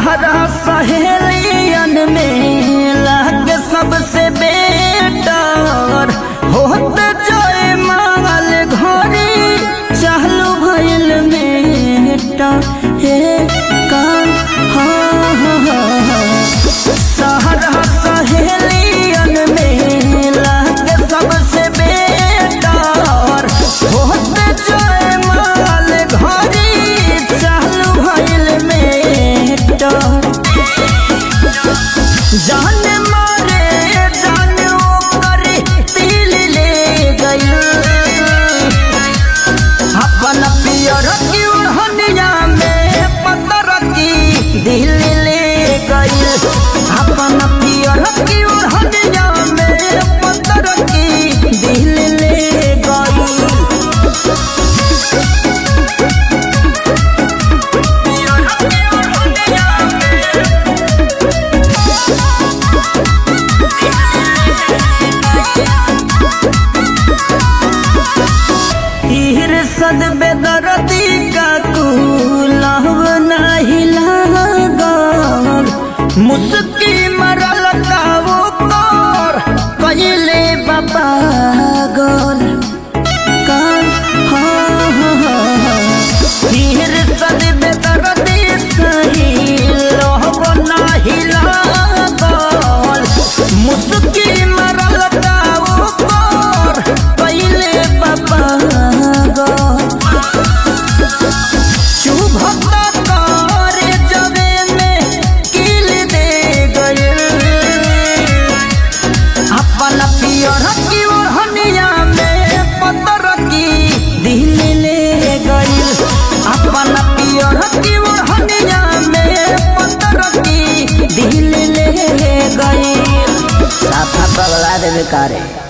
सहरा सहेलियन में लाग सबसे बेटर होते जय माल घरे चालू भइल मेटा हे कान हाँ हाँ हाँ हाँ सहरा सहेलियन में लाग सबसे बेटर होते जय माल घरे चालू भइल मेटा जान मारे जान ओकर तिल ले गइल अपन पियर की ओढ़निया में पतर की दिल ले गइल अपन पियर की ओढ़निया में पतर की दिल ले गइल पियर की ओढ़निया में हीर सद बेदरदी का कुलहव नाही लागल मुस्की मरल का वो कर कइले बाबा गल कान हाँ हाँ हाँ हाँ हीर सद बेदरदी सही लहव नाही लागल मुस्की मरल का वो कर कइले बाबा गल शुभता करे जबे में किल दे गए अपन पियर की ओढ़निया में पतर की दिल ले गई अपन पियर की ओढ़निया में पतर की दिल ले गई साफा पगला देवे कारे